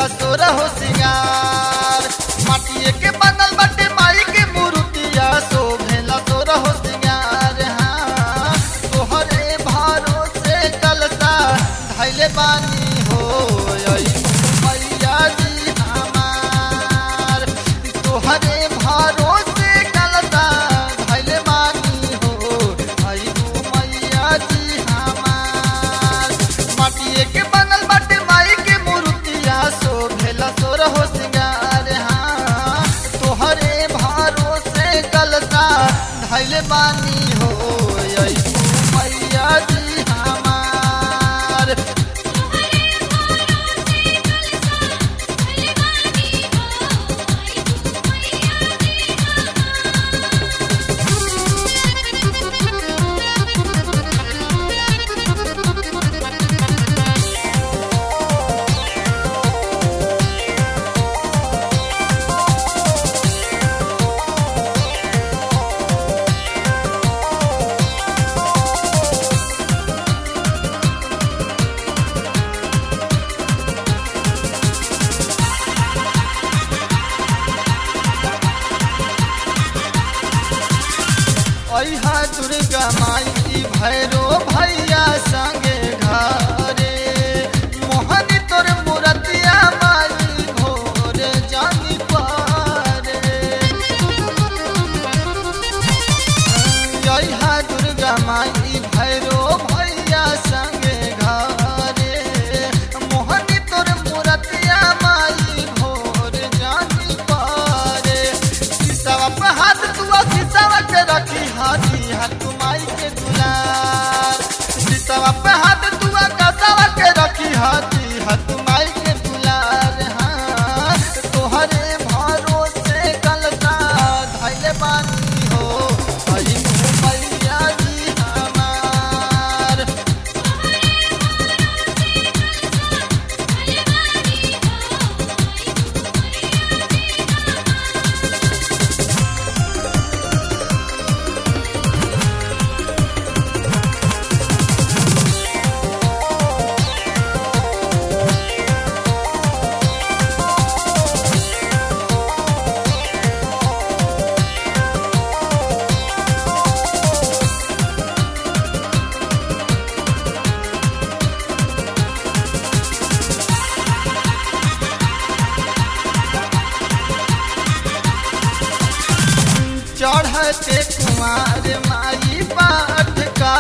भेला तोरा हो सिंगार माटिए के बनल बाटे माई के मूर्तिया सो भेला तोरा हो सिंगार हाँ तोहरे भरोसे कलता धैले बानी हो आई मैया जी हमार तोहरे भरोसे कलता धैले बानी हो आई मैया जी हमार माटिए के बनल बाटे माई के मूर्तिया सो भेला तोर हो सिंगार हाँ तोहरे भरोसे कलता धैले बानी हो आई मैया जी हमार अहा दुर्गा माई भैरो भैया संगे घरे मोहनी तोर मूर्तिया माई भोर जानी पारे अहा दुर्गा माई भैरो भैया संगे घरे मोहनी तोर मूर्तिया माई भोर जानी पारे किसवा पे हाथ तुआ किसवा के रखी हाथी हाथ माई के दुलार किसवा पे हाथ तुआ कसवा के रखी हाथी हाथ माई के दुलार हाँ तोहरे भरोसे कलता धैले बानी हो आई मैया जी हमार चढ़ते कुमार माई पाठ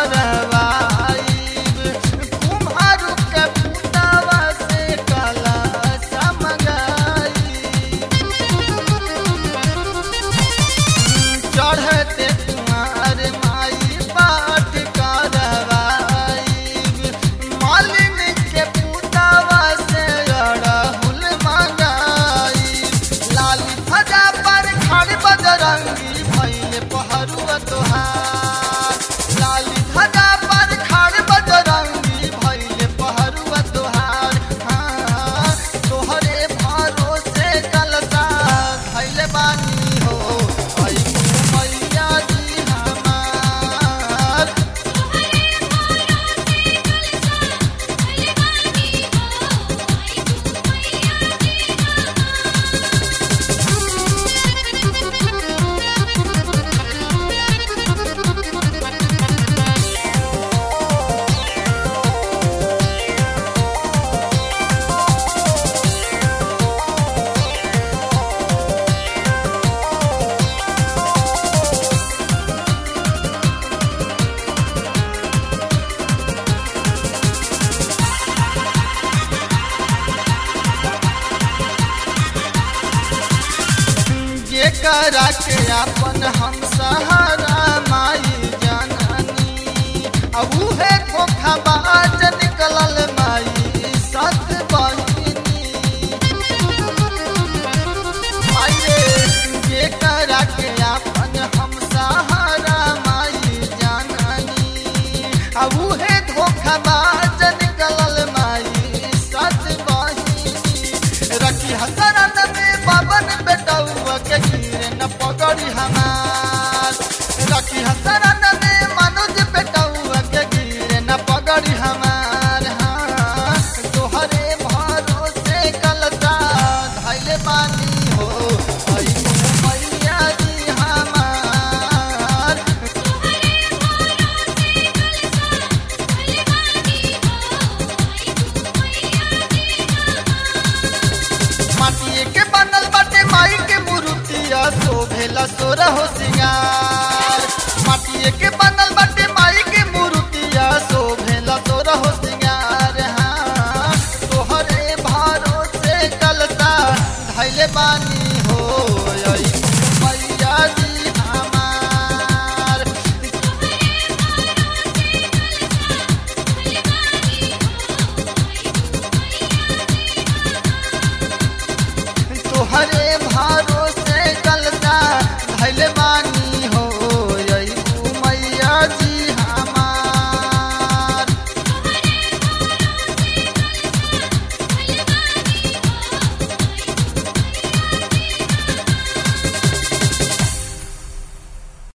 करवाई कुम्हार के पुतवा से कला समगाई चढ़ते कुमार माई पाठ करवाई मालिन के पुतवा से अड़हुल मंगाई लाली फजा पर खड़ बजरंगी भैले पहरुआ तोहार लाली फजा पर खड़ बजरंगी भैले पहरुआ तोहार हाँ तोहरे भरोसे कलता धैले बानी हो आई मैया जी हमार जेकरा के अपन हम सहारा माई जननी अब उहे धोखाबाज निकलल माई सत बहिनी माये जेकरा के अपन हम सहारा माई जननी अब उहे धोखाबाज निकलल माई सत बहिनी रखी हसरन में बाबन बेटौआ के गिरे न पगड़ी हमार रखी हसरन में मनोज बेटौआ के गिरे न पगड़ी हमार हाँ तोहरे भरोसे कलता माटिए के बनल बाटे माई के मूर्तिया शोभेला सोरा हो सिंगार माटिए के बनल बाटे माई के मूर्तिया शोभेला सोरा हो सिंगार हाँ तोहरे भरोसे कलता धैले बानी